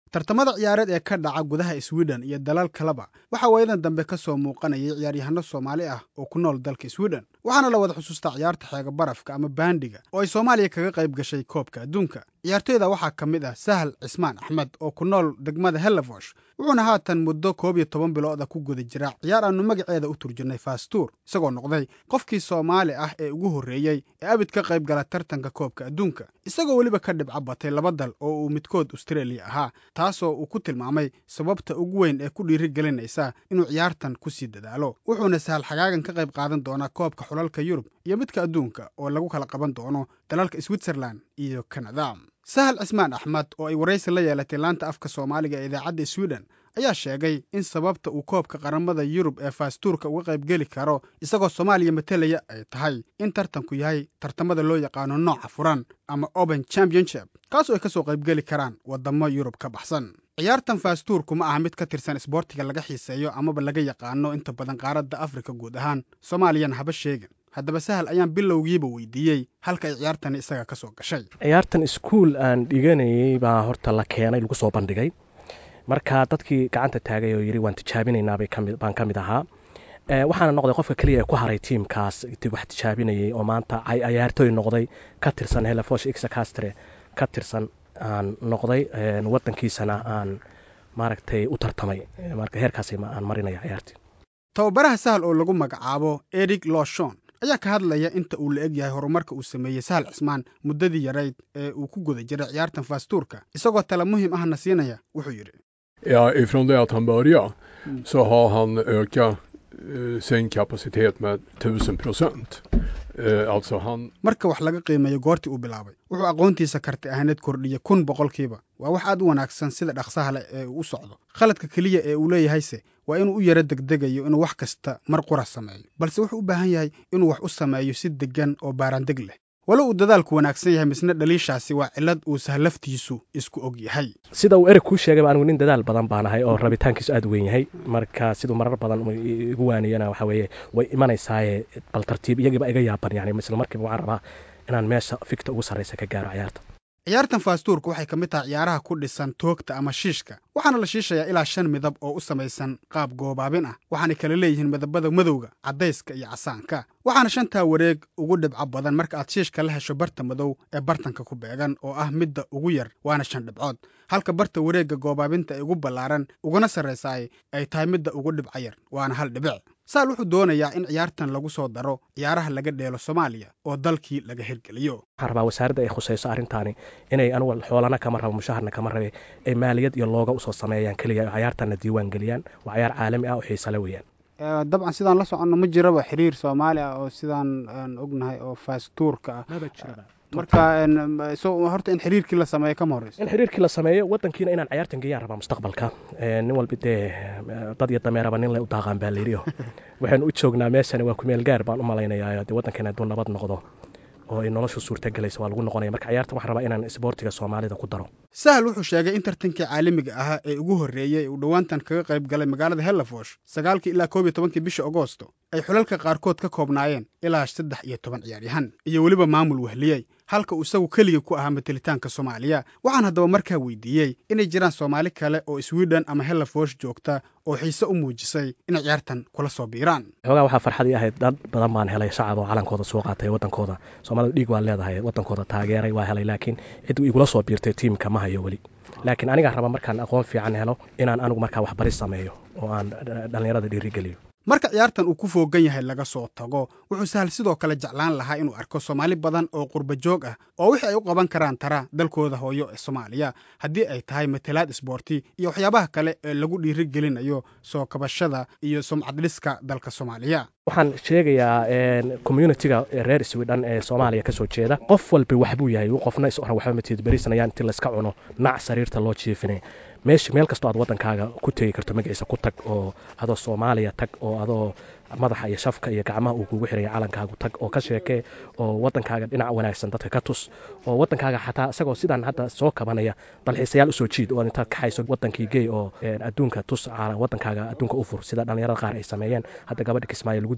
tartamada ciyaareed ee ka dhaca gudaha sweden iyo dalal kaleba waxaa waayadan dambe ka soo muuqanayay ciyaaryahano soomaali ah oo ku nool dalka sweden waxaana la wada xusuustaa ciyaarta xeega barafka ama baandiga oo ay soomaaliya kaga qayb gashay koobka adduunka ciyaartoyda waxaa ka mid ah sahal cismaan axmed oo ku nool degmada hellevosh wuxuuna haatan muddo koob iyo toban bilooda ku guda jira ciyaar aanu magaceeda u turjirnay faastuur isagoo noqday qofkii soomaali ah ee ugu horreeyey ee abid ka qayb gala tartanka koobka adduunka isagoo weliba ka dhibca batay laba dal oo uu midkood australia ahaa taasoo uu ku tilmaamay sababta ugu weyn ee ku dhiirigelinaysa inuu ciyaartan ku sii dadaalo wuxuuna sahal xagaagan ka qayb qaadan doonaa koobka xulalka yurub iyo midka adduunka oo lagu kala qaban doono dalalka switzerland iyo kanada sahal cismaan axmed oo ay waraysi la yeelatay laanta afka soomaaliga ee idaacadda sweden ayaa sheegay in sababta uu koobka qaramada yurub ee faastuurka uga qayb geli karo isagoo soomaaliya matelaya ay tahay in tartanku yahay tartamada loo yaqaano nooca furan ama open championship kaasoo ay ka soo qayb geli karaan waddamo yurub ka baxsan ciyaartan faastuurku ma aha mid ka tirsan isboortiga laga xiiseeyo amaba laga yaqaano inta badan qaaradda afrika guud ahaan soomaaliyana haba sheegin haddaba sahal ayaan bilowgiiba weydiiyey halka ay ciyaartani isaga ka soo gashay ciyaartan iskuul aan dhiganayay baa horta la keenay lagu soo bandhigay marka dadkii gacanta taagay oo yidhi waan tijaabinaynaa baan ka mid ahaa waxaana noqday qofka keliya ee ku haray tiimkaas wax tijaabinayay oo maanta ciyaartooy noqday ka tirsan helefosh ixacastre ka tirsan aan noqday wadankiisana aan maaragtay u tartamay marka heerkaas aan marinaya ciyaartii tababaraha sahal oo lagu magacaabo eric loshon ayaa ka hadlaya inta uu la eg yahay horumarka uu sameeyey sahal cismaan muddadii yarayd ee uu ku guda jiray ciyaartan faastuurka isagoo tala muhiim ahna siinaya wuxuu yidhi Ja, ifrån det att han började så har han ökat eh, sin kapacitet med 1000 procent. Eh, alltså han... marka wax laga qiimeeyo goortii uu bilaabay wuxuu aqoontiisa karti ahaaneed kordhiyey kun boqolkiiba waa wax aad u wanaagsan sida dhaqsaha leh ee uu u socdo khaladka keliya ee uu leeyahayse waa inuu u yaro degdegayo inuu wax kasta mar qura sameeyo balse wuxuu u baahan yahay inuu wax u sameeyo si deggan oo baaraandeg leh walo uu dadaalku wanaagsan yahay misna dhaliishaasi waa cillad uu sahlaftiisu isku og yahay sida uu ereg kuu sheegayba anigu nin dadaal badan baan ahay oo rabitaankiisu aad u weyn yahay marka siduu marar badan igu waaniyana waxa weeye way imanaysaaye bal tartiib iyagiiba iga yaaban yani isla markiiba waxaan rabaa inaan meesha fikta ugu sarraysa ka gaaro ciyaarta ciyaartan faastuurka waxay ka mid tahay ciyaaraha ku dhisan toogta ama shiishka waxaana la shiishayaa ilaa shan midab oo u samaysan qaab goobaabin ah waxaanay kala leeyihiin midabada madowga caddayska iyo casaanka waxaana shantaa wareeg ugu dhibco badan marka aad shiishka la hesho barta madow ee bartanka ku beegan oo ah midda ugu yar waana shan dhibcood halka barta wareegga goobaabinta ee ugu ballaaran uguna sarraysaay ay tahay midda ugu dhibco yar waana hal dhibic saal wuxuu doonayaa in ciyaartan lagu soo daro ciyaaraha laga dheelo soomaaliya oo dalkii laga hirgeliyo waxaan rabaa wasaaradda ay khusayso arrintaani inay anugu xoolana kama rabo mushaharna kama rabe ay maaliyad iyo looga usoo sameeyaan keliya oo ciyaartanna diiwaan geliyaan waa ciyaar caalami ah oo xiisale weeyaan dabcan sidaan la soconno ma jiraba xiriir soomaali ah oo sidaan aan ognahay oo faastuurka ah marka horta in xiriirkii la sameeyo kama horeyso in xiriirkii la sameeyo wadankiina inaan ciyaartan geeyaan rabaa mustaqbalka nin walba dee dad iyo dameeraba nin le u daaqaan baa layidhi waxaynu u joognaa meeshani waa kumeel gaar baan u malaynayaa dee waddankeena hadduu nabad noqdo oo ay noloshu suurta gelaysa waa lagu noqonaya marka ciyaartan waxaan rabaa inaan isboortiga soomaalida ku daro sahal wuxuu sheegay in tartankii caalamiga ahaa ee ugu horreeyey uu dhowaantan kaga qayb galay magaalada hellefosh sagaalkii ilaa koob iyo tobankii bisha agoosto ay xulalka qaarkood ka koobnaayeen ilaa saddex iyo toban ciyaaryahan iyo weliba maamul wehliyey halka uu isagu keligii ku ahaa matelitaanka soomaaliya waxaan haddaba markaa weydiiyey inay jiraan soomaali kale oo sweden ama hellefosh joogta oo xiise u muujisay inay ciyaartan kula soo biiraan xoogaa waxaa farxadii ahayd dad badan baan helay shacab oo calankooda soo qaatay waddankooda soomaalida dhiig waa leedahay waddankooda taageeray waa helay laakiin cid igula soo biirtay tiimka ma hayo weli laakiin anigaa raba markaan aqoon fiican helo inaan anigu markaa waxbaris sameeyo oo aan dhallinyarada dhiirigeliyo marka ciyaartan uu ku foogan yahay laga soo tago wuxuu sahal sidoo kale jeclaan lahaa inuu arko soomaali badan oo qurba joog ah oo wixii ay u qaban karaan tara dalkooda hooyo ee soomaaliya haddii ay tahay matalaad isboorti iyo waxyaabaha kale ee lagu dhiirigelinayo soo kabashada iyo sumcadliska dalka soomaaliya waxaan sheegayaa communitiga reer sweden ee soomaaliya kasoo jeeda qof walba waxbuu yahay qofna is oran waxba matid berisanayaan inti layska cuno nac sariirta loo jiifinay meesha meel kastoo aad waddankaaga ku tegi karto magaciisa ku tag oo adoo soomaaliya tag oo adoo madaxa iyo shafka iyo gacmaha uu kugu xiraya calankaagu tag oo ka sheekee oo waddankaaga dhinac wanaagsan dadka ka tus oo waddankaaga xataa isagoo sidaan hadda soo kabanaya dalxiisayaal usoo jiid oo intaad kaxayso waddankii gey oo adduunka tus waddankaaga adduunka u fur sida dhallinyarada qaar ay sameeyeen hadda gabadha kismaayo lagu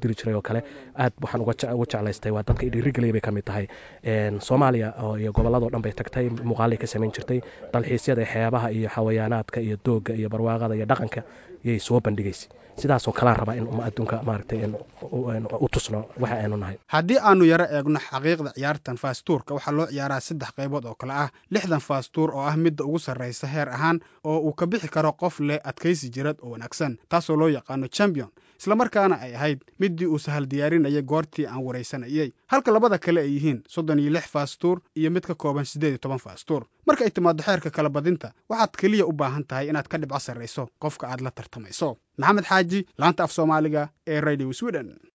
diri jiray oo kale aad waxaan uga jeclaystay waa dadka dhiirigeliyay bay ka mid tahay soomaaliya iyo gobolladoo dhan bay tagtay muuqaalay ka samayn jirtay dalxiisyada xeebaha iyo xawayaanaadka iyo doogga iyo barwaaqada iyo dhaqanka yay soo bandhigaysay sidaasoo kalaan rabaa in adduunka maaragtay u tusno waxa aynu nahay haddii aanu yaro eegno xaqiiqda ciyaartan faastuurka waxaa loo ciyaaraa saddex qaybood oo kale ah lixdan faastuur oo ah midda ugu sarraysa heer ahaan oo uu ka bixi karo qof leh adkaysi jirad oo wanaagsan taasoo loo yaqaano champion islamarkaana ay ahayd middii uu sahal diyaarinayay goortii aan waraysanayey halka labada kale ay yihiin soddon iyo lix faastuur iyo mid ka kooban siddeed iyo toban faastuur marka ay timaaddo xeerka kala badinta waxaad keliya u baahan tahay inaad ka dhibco sarrayso qofka aad la tartamayso maxamed xaaji laanta af soomaaliga ee radio sweden